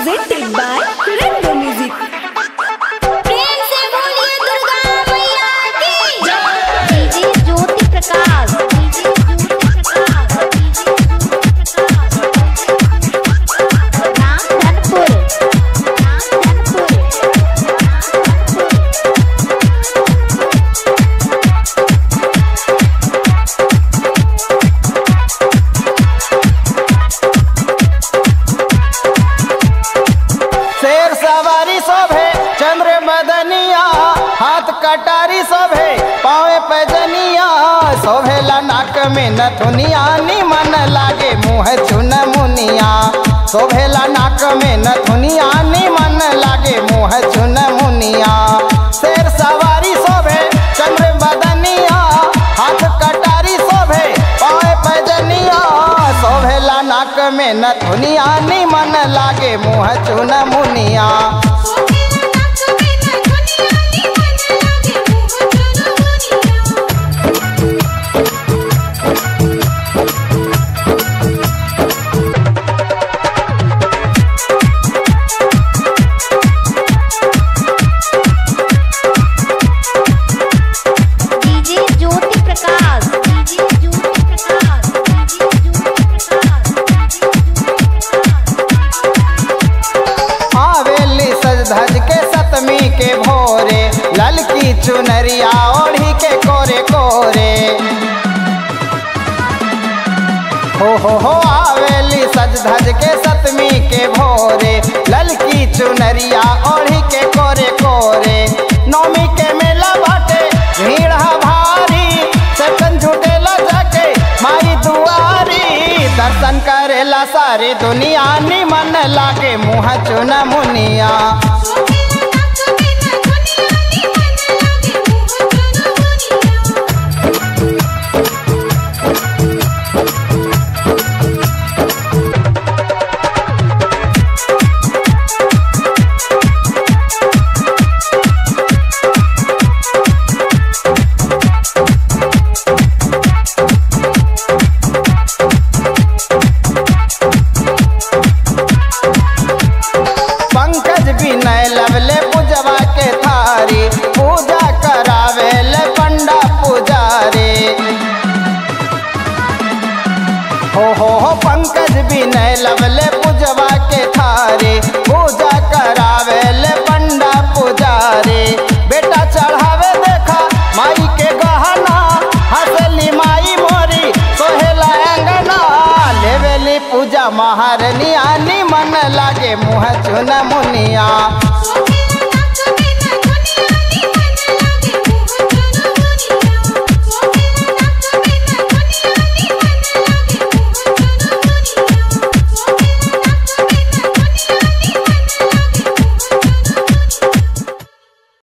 presented by Rainbow Music. प्रेम से बोलिए दुर्गा मैया की DJ Jyoti Prakash DJ Jyoti Prakash DJ Jyoti Prakash Ram Dhanpur Ram Dhanpur शेर सवारी शोभे चंद्र मदनिया हाथ कटारी शोभे पावे पैजनिया शोभेला नाक में नथुनिया निमन लागे मुँह चुन मुनिया शोभेला नाक में नथुनिया निमन लागे मुँह चुन मुनिया शेर सवारी शोभे चंद्र मदनिया हाथ कटारी शोभे पावे पैजनिया शोभेला नाक में नथुनिया निमन लागे मुँह चुन मुनिया DJ Jyoti Prakash DJ Jyoti Prakash DJ Jyoti Prakash आवेली सज धज के सतमी के भोरे ललकी चुनरिया ओढ़ी के कोरे कोरे हो हो हो आवेली सज धज के सतमी के भोरे ललकी चुनरिया ओढ़ी के कोरे कोरे नौमी के मेला बाटे भीड़ हा भारी सबकन झूठेला जाके माई दुआरी दर्शन करेला सारी दुनिया निमन लागे मुँह चुन मुनिया पंकज विनय लवले पूजवा के थारी पूजा करावे ले पंडा पुजारी हो हो हो पंकज विनय लवले पूजवा के थारी पूजा करावे ले पंडा पुजारी बेटा चढ़ावे देखा माई के गहना हंसली माई मोरी सोहेला अंगना लेवेली पूजा महारनिया निमन लागे मुँह चुन मुनिया